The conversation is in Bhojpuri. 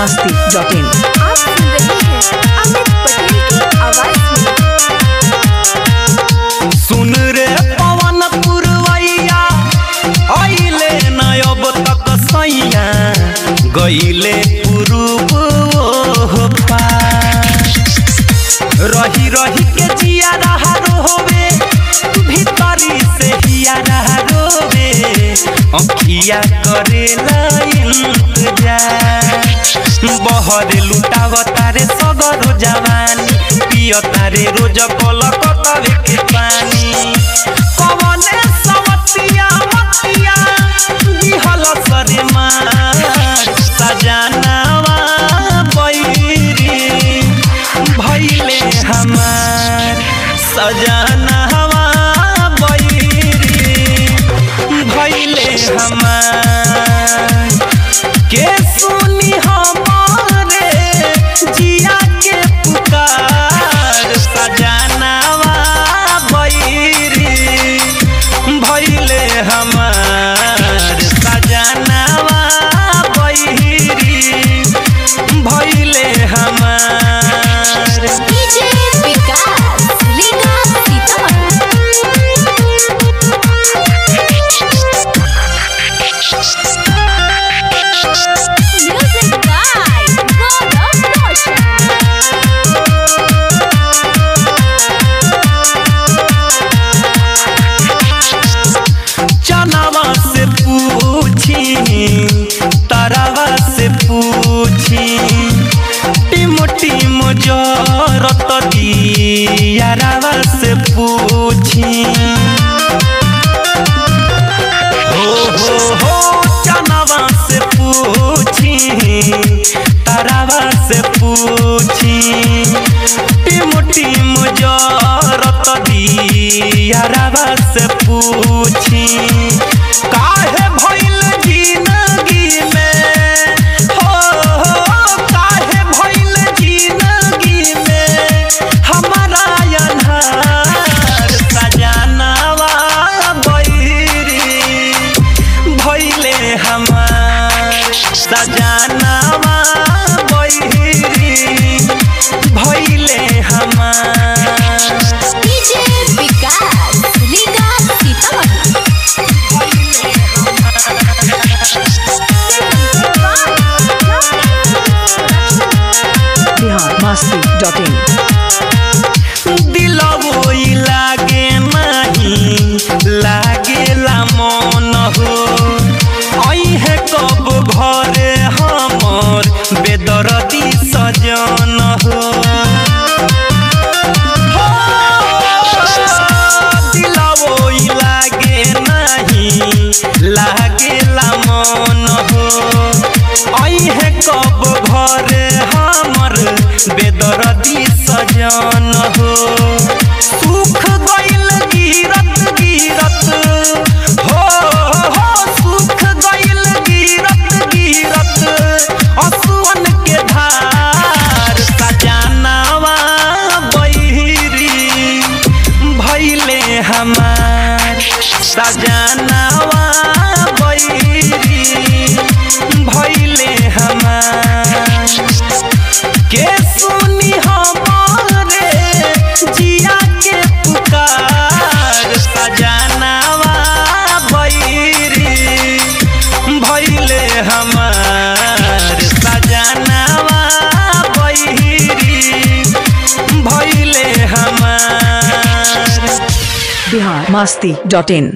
मस्ती डॉट इन आप सुन रहे हैं अमित पटेल की आवाज में सुन रे पवन पुरवैया आइले न अब तक सैया गइले पुरुब ओह पार। रही रही के जिया रहा रोवे भीतरी से हिया रहा रोवे अखिया करेला इंतजार बहर लुटाव तारे सगरो जवानी पिय तारे रोज कल कतवे के पानी कवने समतिया मतिया दिहल सरे मार सजनावा बैरी भैले हमार सजनावा बैरी भैले हमार के सुनी हमारे जिया के पुकार सजनावा बैरी भैले हमार सजनावा बैरी भैले हमार डीजे विकास लीगा सीतामढ़ी म्यूजिक बाय गौरव रोशन चनावा से पूछी तारावा से पूछी टिम टिम जरत दियारावा से पूछी हो हो हो चनावा से पूछी तारावा से पूछी टिम टिम जरत दियारावा से पूछी काहे भइल जिंदगी में हो हो काहे भइल जिंदगी में हमारा अन्हार सजनावा बैरी भइले हमार सजनावा बैरी भइले हमार डीजे विकास लीगा सीतामढ़ी बिहार मस्ती डॉट इन दिलवो ई लागे नाही लागेला मन हो अइहे कब घरे हमर बेदरदी सजन हो हो, दिलवो ई लागे नाही लागेला मन हो अइहे कब घरे हमर बेदरदी सजन हो सुख गइल गिरत गिरत हो हो सुख गइल गिरत गिरत असुवन के धार सजनावा बैरी भइले हमार सजनावा बैरी भइले हमार के सुनी हमारे जिया के पुकार सजनावा बैरी भइले हमार सजनावा बैरी भइले हमार बिहार मस्ती डॉट इन